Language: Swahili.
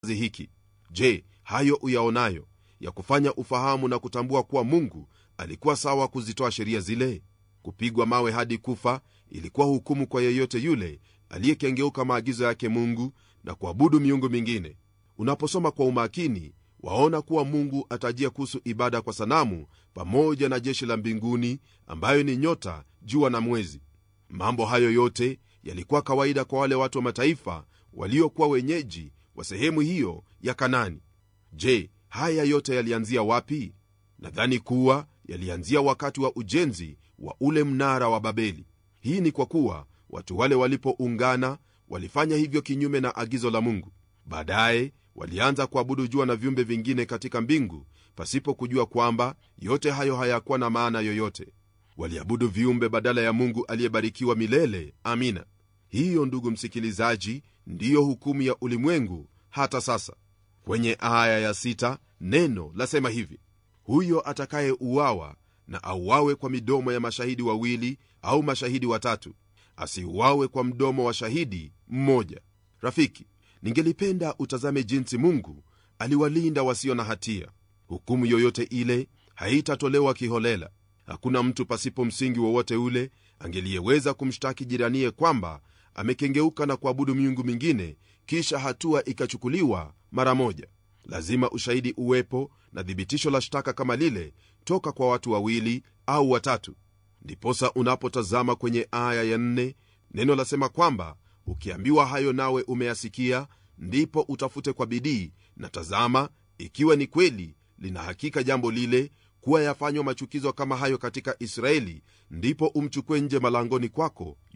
hiki je hayo uyaonayo ya kufanya ufahamu na kutambua kuwa mungu alikuwa sawa kuzitoa sheria zile kupigwa mawe hadi kufa ilikuwa hukumu kwa yeyote yule aliyekengeuka maagizo yake mungu na kuabudu miungu mingine unaposoma kwa umakini waona kuwa mungu atajia kuhusu ibada kwa sanamu pamoja na jeshi la mbinguni ambayo ni nyota jua na mwezi mambo hayo yote yalikuwa kawaida kwa wale watu wa mataifa waliokuwa wenyeji wa sehemu hiyo ya kanani je haya yote yalianzia wapi nadhani kuwa yalianzia wakati wa ujenzi wa ule mnara wa babeli hii ni kwa kuwa watu wale walipoungana walifanya hivyo kinyume na agizo la mungu baadaye walianza kuabudu jua na viumbe vingine katika mbingu pasipo kujua kwamba yote hayo hayakuwa na maana yoyote waliabudu viumbe badala ya mungu aliyebarikiwa milele amina hiyo ndugu msikilizaji ndiyo hukumu ya ulimwengu hata sasa kwenye aya ya sita, neno lasema hivi huyo atakaye uawa na auawe kwa midomo ya mashahidi wawili au mashahidi watatu asiuawe kwa mdomo wa shahidi mmoja rafiki ningelipenda utazame jinsi mungu aliwalinda wasio na hatia hukumu yoyote ile haitatolewa kiholela hakuna mtu pasipo msingi wowote ule angeliyeweza kumshtaki jiraniye kwamba amekengeuka na kuabudu miungu mingine kisha hatua ikachukuliwa mara moja lazima ushahidi uwepo na thibitisho la shtaka kama lile toka kwa watu wawili au watatu ndiposa unapotazama kwenye aya ya nne neno lasema kwamba ukiambiwa hayo nawe umeyasikia ndipo utafute kwa bidii na tazama ikiwa ni kweli lina hakika jambo lile kuwa yafanywa machukizo kama hayo katika israeli ndipo umchukue nje malangoni kwako